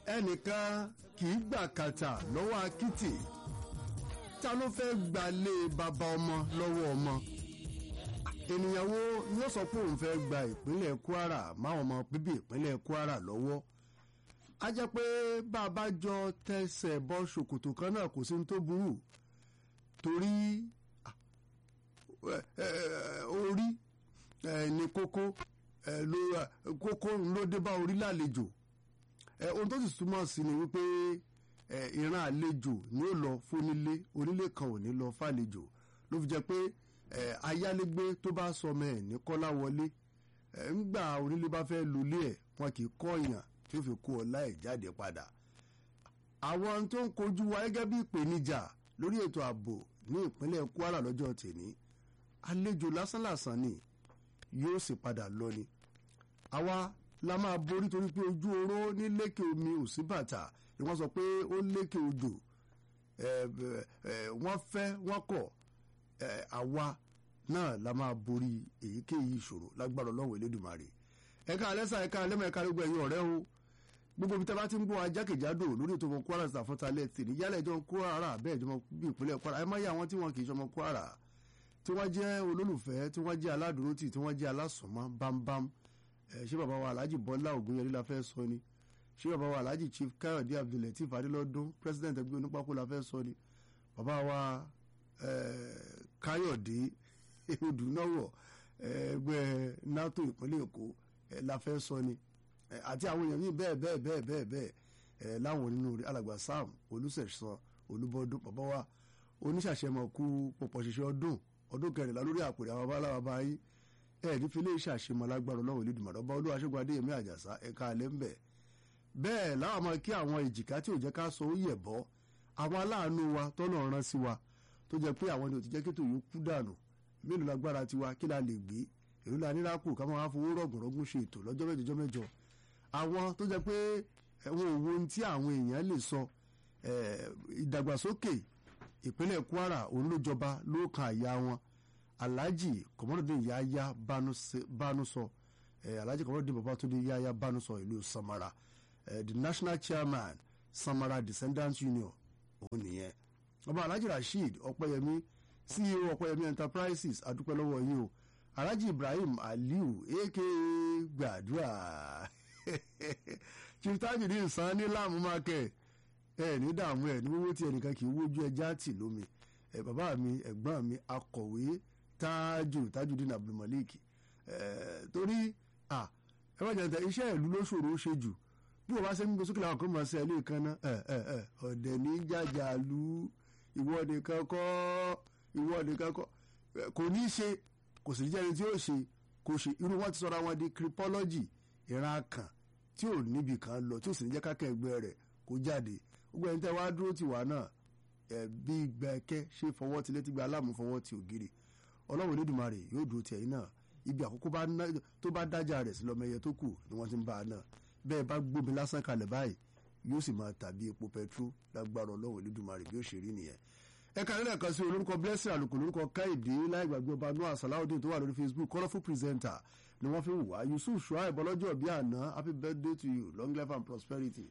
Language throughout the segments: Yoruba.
ẹnìkan kì í gbà kàtà lọ́wọ́ akitì ta ló fẹ́ gbalé bàbá ọmọ lọ́wọ́ ọmọ ènìyàn wo ni ó sọ pé òun fẹ́ gba ìpínlẹ̀ Kwara máwọn ọmọ bíbí ìpínlẹ̀ Kwara lọ́wọ́ a jẹ́ pé bá a bá jọ tẹsẹ̀ bọ́ ṣòkòtò kan náà kò sí ní tó burú torí orí ní kókó kókó ló dé bá orí lálejò ohun tó sì túmọ̀ sí ni wípé ìran àlejò ni ó lọ fónílé onílé kan ò ní lọ fàlejò ló fi jẹ́ pé ayálégbé tó bá sọmọ ẹ̀ ní kọ́lá wọlé ńgbà onílé bá fẹ́ lulẹ̀ ẹ̀ wọn kì í kọ́ èèyàn tí ó fi kó ọlá ẹ̀ jáde padà àwọn tó ń kojú wa gẹ́gẹ́ bí ìpèníjà lórí ètò ààbò ní ìpínlẹ̀ Kwara lọ́jọ́ tèní àlejò lásánlàsán ni yóò sì padà lọ ni àwa la máa borí torí pé ojú oró ní lékè omi ò sí bàtà ni wọ́n sọ pé ó lékè odò wọ́n fẹ́ wọ́n kọ̀ àwa náà la máa borí èyíkéyìí ìṣòro lágbára Ọlọ́run Elédùmarè ẹ̀ka alẹ́sà ẹ̀ka alẹ́mọ̀ ẹ̀ka gbogbo ẹ̀yin ọ̀rẹ́ o gbogbo ibi tí a bá ti ń gbọ́ ajákèjádò lórí ètò ọmọ Kwara ṣàfọ́talẹ̀ tì ní yálẹ̀ ìjọ Kwara bẹ́ẹ̀ ìjọba bí ìpínlẹ̀ Kwara ẹ má yẹ àwọn tí wọn kì í ṣọmọ Kwara tí wọ́n jẹ́ olólùfẹ́ tí wọ́n jẹ́ aládùúrótì tí wọ́n jẹ́ alásùnmọ́ bámbám ṣé bàbá wa Alhaji Bọ́lá Ògúnyẹrí la fẹ́ sọ ni ṣé bàbá wa Alhaji Chief Káyọ̀dé Abdulateef Adélọ́dún president ẹgbẹ́ onípákó la fẹ́ sọ ni bàbá wa Káyọ̀dé Odùnáwọ̀ ẹgbẹ́ NATO ìpínlẹ̀ Èkó la fẹ́ sọ ni àti àwọn èèyàn yìí bẹ́ẹ̀ bẹ́ẹ̀ bẹ́ẹ̀ bẹ́ẹ̀ bẹ́ẹ̀ láwọn nínú rẹ̀ alàgbà Sam Olùsẹ̀sán Olúbọdún bàbá wa oníṣàṣẹmọ̀kú pọ̀pọ̀ ṣiṣẹ́ ọdún ọdún kẹrìnlá lórí àpèrè àwọn abáláwa báyìí ẹ ní filé iṣẹ́ àṣemọ lágbára Ọlọ́run Olódùmarè ọba olúwa ṣẹ́gun adéyẹmí àjàsá ẹ̀ka alẹ́ ń bẹ̀. bẹ́ẹ̀ láwọn máa kí àwọn èjìká tí ò jẹ́ ká sọ ó yẹ̀ bọ́ àwọn aláàánú wa tọ́nà rán sí wa tó jẹ́ pé àwọn ni ò ti jẹ́ kí tòun kú dànù mélòó lágbára tiwa kí la lè gbé èrò la ní rákù ká máa fowó rọ̀gùnrọ̀gùn ṣe ètò lọ́jọ́ mẹ́jọ mẹ́jọ àwọn tó jẹ́ pé ẹ̀wọ̀n òwò ohun tí àwọn èèyàn lè sọ ìdàgbàsókè ìpínlẹ̀ Kwara òun ló jọba ló kan àyà wọn alhaji kọmọdé yaya banusọ eh, alhaji kọmọdé babatunde yaya banusọ ìlú samara eh, the national chairman samara descendants union òun nìyẹn ọba alhaji rasheed ọpẹ́yẹmí ceo ọpẹ́yẹmí enterprises adúpẹ́ lọ́wọ́ yìí o alhaji ibrahim aliu aka gbàdúrà chief tajudeen san ní láàmú market ẹ ní dààmú ẹ ní wíwó tí ẹnìkan kì í wójú ẹja tì lómi ẹ bàbá mi ẹ̀gbọ́n mi akọ̀wé tájù tajudeen abdulmalik ẹ torí à ẹ bá jẹun tẹ iṣẹ́ ìlú ló ṣòro ó ṣe jù bí wọ́n bá ṣe ń gbé sókè làwọn kan máa ṣe ẹ lẹ́ẹ̀kan náà ẹ ẹ ẹ ọ̀dẹ̀ ní jàjà lu ìwọ nìkan kọ́ ìwọ nìkan kọ́ kò ní í ṣe kò sì ní jẹ́ni tí ó ṣe kò ṣe irú wọn ti sọra wọn di cripology ìran kan tí ò níbi kan lọ tí ò sì ní jẹ́ kákẹ́ ẹgbẹ́ rẹ̀ kó jáde gbogbo ẹni tẹ́ wá dúró tì wá náà ẹ̀ bí gbẹ̀kẹ́ ṣe fọwọ́ ti létí gba aláàmú fọwọ́ ti ògiri ọlọ́run Olódùmarè yóò dúró ti ẹ̀yin náà ibi àkókò tó bá dájà rẹ̀ sí lọ́mọ ẹyẹ tó kù ni wọ́n ti ń bá a náà bẹ́ẹ̀ bá gbómi lásán kalẹ̀ báyìí yóò sì máa tàbí epo pẹtrú lágbára ọlọ́run Olódùmarè bí ó ṣe rí nìyẹn ẹ̀ka nílẹ̀ kan sí olórúkọ blessing àlùkò lórúkọ káìdé láì gbàgbé ọba noah salawudeen tó wà lórí facebook colourful presenter ni wọ́n fi wà yusuf shuaib ọlọ́jọ́ bíi àná happy birthday to you long life and prosperity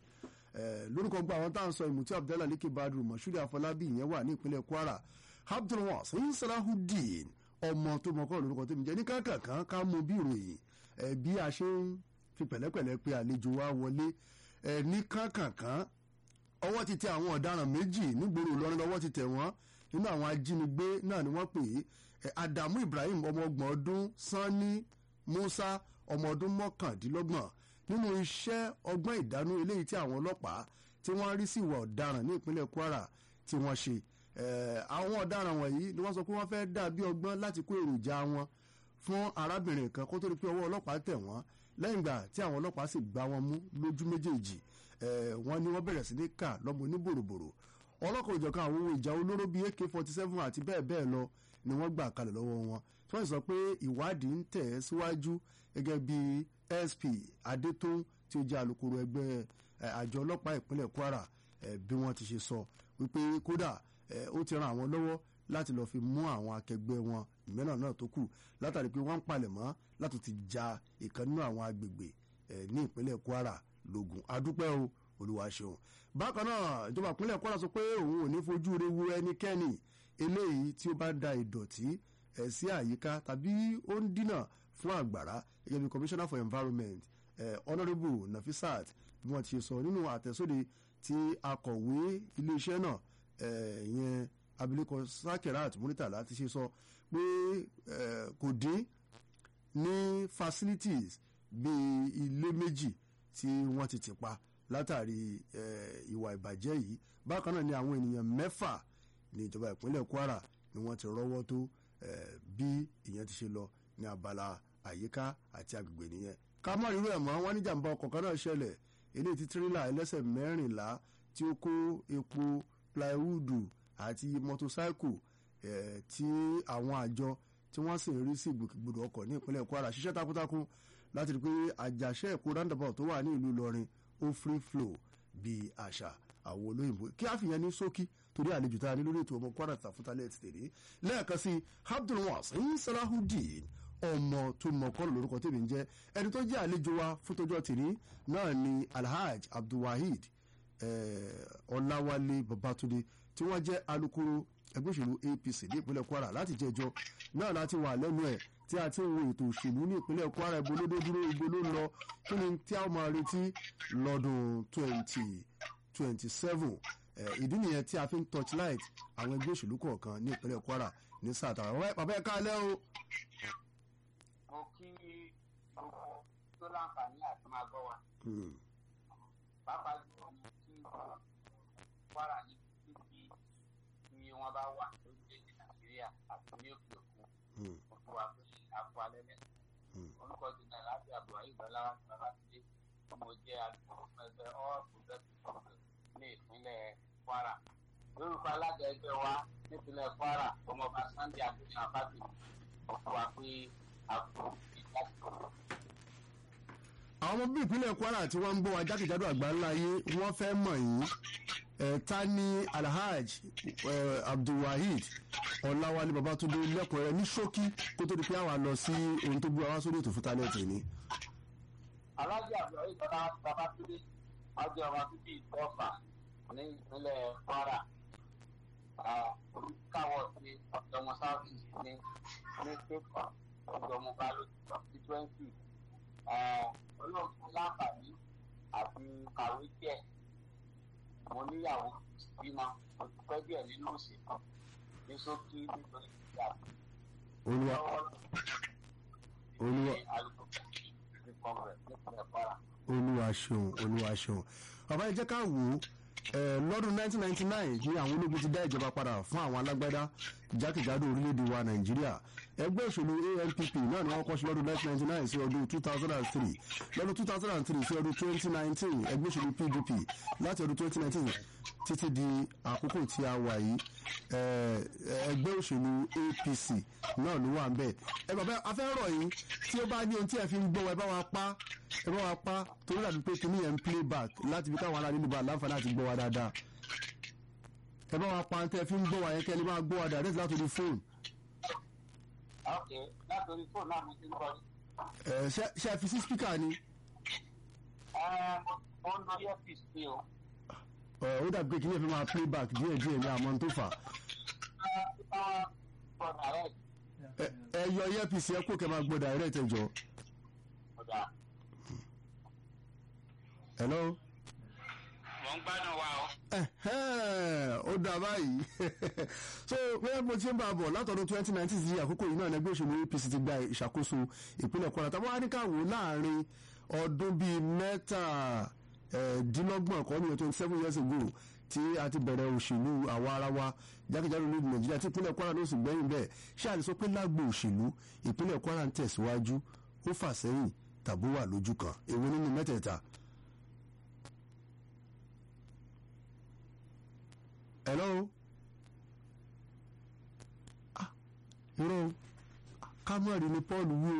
lórúkọ gba àwọn tá à ń sọ ìmùtí abdallah leke badru mọ̀ṣúrì àfọlábí ìyẹn wà ní ìpínlẹ̀ kwara abdulwasin salahudeen ọmọ tó mọ̀kọ́ lórúkọ tó mi jẹ́ ní kankan ká mú bí ìròyìn bí a ṣe ń fi pẹ̀lẹ́pẹ̀lẹ́ pé àlejò wa wọlé ní kankan ọwọ́ ti tẹ àwọn ọ̀daràn méjì nígboro Ìlọrin lọ́wọ́ ti tẹ̀ wọ́n nínú àwọn ajínigbé náà ni wọ́n pè é Adamu Ibrahim ọmọ ọgbọ̀n ọdún Sanni Musa ọmọ ọdún mọ́kàndínlọ́gbọ̀n nínú iṣẹ́ ọgbọ́n ìdánú eléyìí tí àwọn ọlọ́pàá tí wọ́n rí sí ìwà ọ̀daràn ní ìpínlẹ̀ Kwara tí wọ́n ṣe àwọn ọ̀daràn wọ̀nyí ni wọ́n sọ pé wọ́n fẹ́ dà bí ọgbọ́n láti kó èròjà wọn fún arábìnrin kan kó tó di pé ọwọ́ ọlọ́pàá tẹ̀ wọ́n lẹ́yìn ìgbà tí àwọn ọlọ́pàá sì gbá wọn mú lójú méjèèjì wọ́n ní wọ́n bẹ̀rẹ̀ sí ní kà lọ́mọ oníbòròbòrò ọlọ́kọ̀ òjọ̀kan àwọn ohun ìjà olóró bíi ak forty seven àti bẹ́ẹ̀ bẹ́ẹ̀ lọ ni wọ́n gbà kalẹ̀ lọ́wọ́ wọn tí wọ́n sọ pé ìwádìí ń tẹ̀ ẹ́ síwájú gẹ́gẹ́ bí sp adétún tí ó jẹ́ alukoro ẹgbẹ́ àjọ ọlọ́pàá ìpínlẹ̀ kwara bí wọ́n ti ṣe sọ wípé kódà ó ti ran àwọn lọ́wọ́ láti lọ́ọ́ fi mú àwọn akẹgbẹ́ wọn ìmẹ́nà náà tó kù látàrí pé wọ́n ń palẹ̀ mọ́ láti ti ja ìkan nínú àwọn agbègbè ní ìpínlẹ̀ kwara lógun adúpẹ́ o olúwa ṣeun bákan náà ìjọba ìpínlẹ̀ kwara sọ pé òun ò ní fojú re wo ẹnikẹ́ni eléyìí tí ó bá da ìdọ̀tí ẹ̀ sí àyíká tàbí ó ń dínà fún àgbàrá gẹ́gẹ́ bí commissioner for environment eh, honourable nafisat bí wọ́n ti ṣe sọ nínú àtẹ̀sóde tí akọ̀wé iléeṣẹ́ náà eh, ìyẹn abilékọ sakirat muritala ti ṣe sọ pé eh, kò dín ní facilities bíi ilé méjì tí wọ́n ti tì pa látàrí eh, ìwà ìbàjẹ́ yìí bákan náà ni àwọn ènìyàn mẹ́fà ní ìjọba ìpínlẹ̀ kwara ni wọ́n ti rọ́wọ́ tó eh, bí ìyẹn ti ṣe lọ ní abala àyíká àti agbègbè nìyẹn ká má rírú ẹ̀ mọ́ wọn ní jàǹbá ọkọ̀ kan náà ṣẹlẹ̀ eléyìí tí tírélà ẹlẹ́sẹ̀ mẹ́rìnlá tí ó kó epo plywood àti mọ́tòsáìkù eh, tí àwọn àjọ tí wọ́n sì ń rí sí ìgbòkègbodò ọkọ̀ ní ìpínlẹ̀ kwara ṣiṣẹ́ takuntakun láti rí i pé àjàṣe ẹ̀kọ́ roundabout tó wà ní ìlú ìlọrin ó free flow bíi àṣà àwọn olóyìnbó kí a fìyẹn ní ṣókí torí àlejò tá a ní lórí ètò ọmọ kwara tàfútálẹ̀ ti tèrè lẹ́ẹ̀kan sí abdulwasin salahudeen ọmọ tó mọ kọ́lù lórúkọ tèmi ń jẹ́ ẹni tó jẹ́ àlejò wa fún tọjọ́ tèmi náà ni alhaj abdulwaheed ọláwálé babatunde tí wọ́n jẹ́ alukoro ẹgbẹ́ òṣèlú apc ní ìpínlẹ̀ kwara láti jẹjọ náà láti wà lẹ́nu ẹ̀ tí a ti ń wo ètò òṣèlú ní ìpínlẹ̀ kwara ibo ló dé dúró ibo ló ń lọ kí ni tí a máa retí lọ́dún twenty twenty seven ìdí nìyẹn tí a fi ń torchlight àwọn ẹgbẹ́ òṣèlú kọ̀ọ̀kan ní ìpínlẹ̀ kwara ní sáà tàwa bàbá ẹ̀ káalẹ́ o. mo kí gbogbo tó láǹfààní àti máa gbọ́ wa. pàápàá jùlọ mo kí kwara ní títí tí wọ́n bá wà lórílẹ̀‐èdè nàìjíríà àti ní òkè òkun òkú wa pé àpò alẹ́ lẹ̀. orúkọ ti náà láti àbúrò ìgbàlá wa ti bàbá ti dé mo jẹ́ alùpùpù fún ẹgbẹ́ all progressives congress ní ìpínlẹ̀ kwara. lórúkọ alága ẹgbẹ́ wa nípínlẹ̀ kwara ọmọọba sunday akéwìn abájú òkú wa pé àpò ìdásíkò àwọn ọmọ bíi ìpínlẹ̀ kwara tí wọ́n ń bọ̀ wá jákèjádò àgbáńlá ayé wọ́n fẹ́ mọ̀ yín ta ni alhaj abdulwaheed ọ̀làwálé babatunde lẹ́kọ̀ọ́ rẹ ní ṣókí kó tó di pé àwa lọ sí ohun tó gbé wa sórí ètò fún tálẹ́ǹtì ni. alájà àbúrò ìjọba babatunde ọjọ́ ọba bíbí ìtọ́fà ní ìpínlẹ̀ kwara olùkàwọ̀ sí ọ̀dọ́mọ south east ní ní state of ọ̀dọ́mọ balo constituency olóòtú láǹfààní àti kàwé díẹ̀ mo níyàwó bímọ mo ti pẹ́ díẹ̀ nínú òṣèlú ní ṣókí nítorí ìjà olúwa olúwa olúwa ṣeun olúwa ṣeun bàbá ẹ jẹ́ ká wò ó lọ́dún 1999 ní àwọn ológun ti dá ìjọba padà fún àwọn alágbádá jákèjádò orílẹ̀-èdè wa nàìjíríà ẹgbẹ́ òṣèlú anpp náà ni wọ́n kọ́ sí lọ́dún 1999 sí ọdún 2003 lọ́dún 2003 sí ọdún 2019 ẹgbẹ́ òṣèlú pdp láti ọdún 2019 títí di àkókò tí a wà yìí ẹgbẹ́ òṣèlú apc náà ló wà ń bẹ̀ ẹ bàbá afẹ́rọ̀ yìí tí ó bá ní ohun tí ẹ fi ń gbọ́ ẹ bá wa pa ẹ bá wa pa torí dàbí pé kìíní yẹn ń play back láti fi káwọn ará nínú bá láǹfààní àti gbọ́ wa dáadáa ẹ bá wa pa tẹ́ ẹ fi ń gbọ́ wa yẹn kẹ́ ẹ lè máa gbọ́ wa direct láti orí fóònù. ok láti orí fóònù náà mo ti ń gbọ́ ni. ẹ ṣe ṣe ẹ fi sí spíkà ni. ẹ mo ń lo earpiece ni o. ẹ ó dàbí pé kìíní yẹn fi máa play back díẹ̀ díẹ̀ ní àmọ́ tó fà. ẹ yọ earpiece ẹ kó kẹ́ máa gbọ́ direct ẹ jọ. hello. mo ń gbádùn wa o. ó dà báyìí so bẹ́ẹ̀ mo ti ń bá a bọ̀ látọ̀dún twenty nineteen sí àkókò yìí náà ẹgbẹ́ òṣèlú apc ti gba ìṣàkóso ìpínlẹ̀ kwara tàbí wàá ní ká wò láàrin ọdún bíi mẹ́tàdínlọ́gbọ̀n kọ́ ní twenty seven years ago tí a ti bẹ̀rẹ̀ òṣèlú àwa ara wa jákèjádò ní nàìjíríà tí ìpínlẹ̀ kwara ló sì gbẹ́yìn bẹ́ẹ̀ ṣé a lè sọ pé lágbo òṣèlú ìpínlẹ̀ kwara ń tẹ̀síwájú ó fà sẹ́yìn tàbí wà lójú kan èwo nínú mẹ́tẹ̀ẹ̀ta. hello ah irọ́ kámọ́rì ni paul wí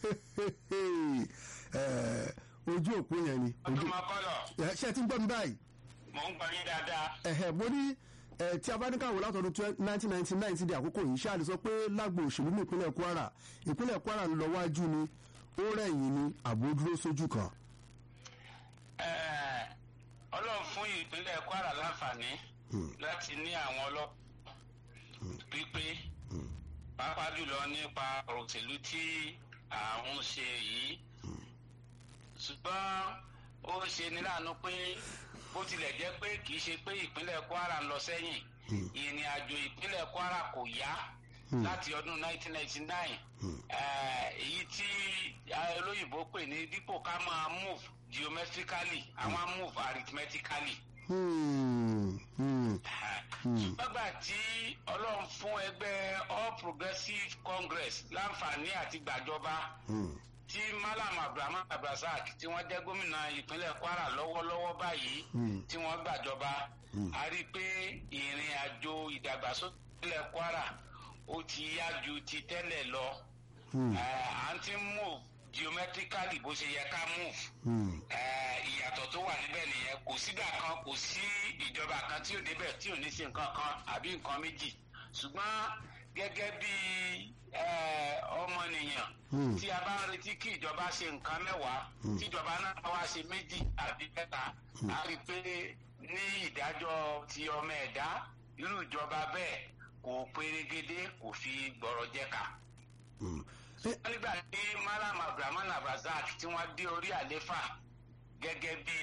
o ojú òpó yẹn ni ọdún máa kọ́ lọ. ṣé ẹ ti ń gbọ́ mi báyìí mo ń gbọ́ yín dáadáa. ẹ̀hẹ̀ mo ní tí a bá ní káwọ́ látọdún nineteen ninety nine ti di àkókò yìí ṣáà lè sọ pé lágbo òṣèlú ní ìpínlẹ̀ kwara ìpínlẹ̀ kwara ń lọ wájú ni ó rẹ̀yìn ni àbò dúró sójú kan. ọlọ́run ìpínlẹ̀ kwara láǹfààní láti ní àwọn ọlọ́pàá pípé pàápàá jùlọ nípa ọ̀rọ̀ òṣèlú tí àwọn ń ṣe yìí ṣùgbọ́n ó ṣe ní láàánú pé bó tilẹ̀ jẹ́ pé kì í ṣe pé ìpínlẹ̀ kwara ń lọ sẹ́yìn ìrìn àjò ìpínlẹ̀ kwara kò yá láti ọdún 1999 èyí tí olóyìnbó pè ní dípò ká máa move geometrically àwọn move arithmetically. ṣùgbọ́n gbà tí ọlọ́run fún ẹgbẹ́ all progressives congress láǹfààní àti gbàjọba tí malam abdulrahman abdulrasaq tí wọ́n jẹ́ gómìnà ìpínlẹ̀ kwara lọ́wọ́lọ́wọ́ báyìí tí wọ́n gbàjọba a rí i pé ìrìn àjò ìdàgbàsókè ìpínlẹ̀ kwara ó ti yá ju ti tẹ́lẹ̀ lọ à ń ti move geometrically bó ṣe yẹ ká move ìyàtọ̀ tó wà níbẹ̀ nìyẹn kò sígbà kan kò sí ìjọba kan tí ò débẹ̀ tí ò ní sí nǹkan kan àbí nǹkan méjì ṣùgbọ́n gẹ́gẹ́ bí ọmọnìyàn tí a bá ń retí kí ìjọba ṣe nǹkan mẹ́wàá tí ìjọba náà wá ṣe méjì àbí mẹ́ta a rí i pé ní ìdájọ́ ti ọmọ ẹ̀dá irú ìjọba bẹ́ẹ̀ kò pérégedé kò fi gbọ̀rọ̀ jẹ́ka. nígbà tí malam abdulrahman abrazak tí wọ́n dé orí àléfà gẹ́gẹ́ bí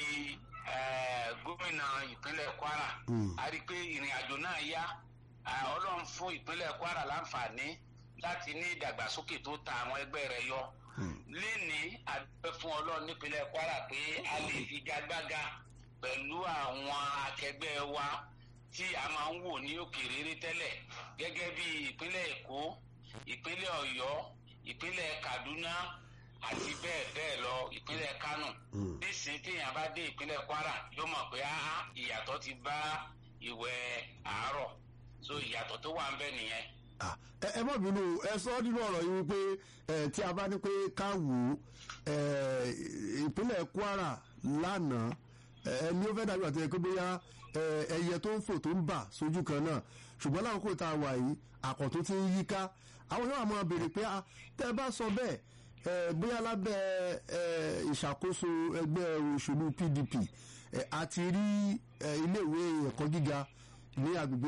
gómìnà ìpínlẹ̀ kwara a rí i pé ìrìn àjò náà yá ọlọ́run fún ìpínlẹ̀ kwara láǹfààní láti ní ìdàgbàsókè tó ta àwọn ẹgbẹ́ rẹ̀ yọ. léni àdúgbò fún ọlọ́run nípínlẹ̀ kwara pé a lè figagbága pẹ̀lú àwọn akẹgbẹ́ wa tí a máa ń wò ní òkèèrè tẹ́lẹ̀ gẹ́gẹ́ bí ìpínlẹ̀ èkó ìpínlẹ̀ ọ̀yọ́ ìpínlẹ̀ kaduna àti bẹ́ẹ̀ bẹ́ẹ̀ lọ ìpínlẹ̀ kánò nísìnyí téèyàn bá dé ìpínlẹ̀ kwara yóò mọ̀ pé ìyàtọ̀ ti bá ìwẹ̀ àárọ̀ so ìyàtọ̀ tó wà ń bẹ nìyẹn. ẹ má bínú ẹ sọ nínú ọ̀rọ̀ yìí wípé tí a bá ní pé ká wò ó ìpínlẹ̀ kwara lánàá ẹni ó fẹ́ dàbí àti ẹ̀kọ́ bóyá ẹyẹ tó ń fò tó ń bà sójú kan náà ṣùgbọ́n lákòókò tá a wà yìí àkọ́tún ti ń yíká àwọn yóò máa béèrè pé tẹ́ ẹ bá sọ bẹ́ẹ̀ bóyá lábẹ́ ìṣàkóso ẹgbẹ́ òṣèlú pdp àti rí iléèwé ẹ̀kọ́ gíga ní agbègbè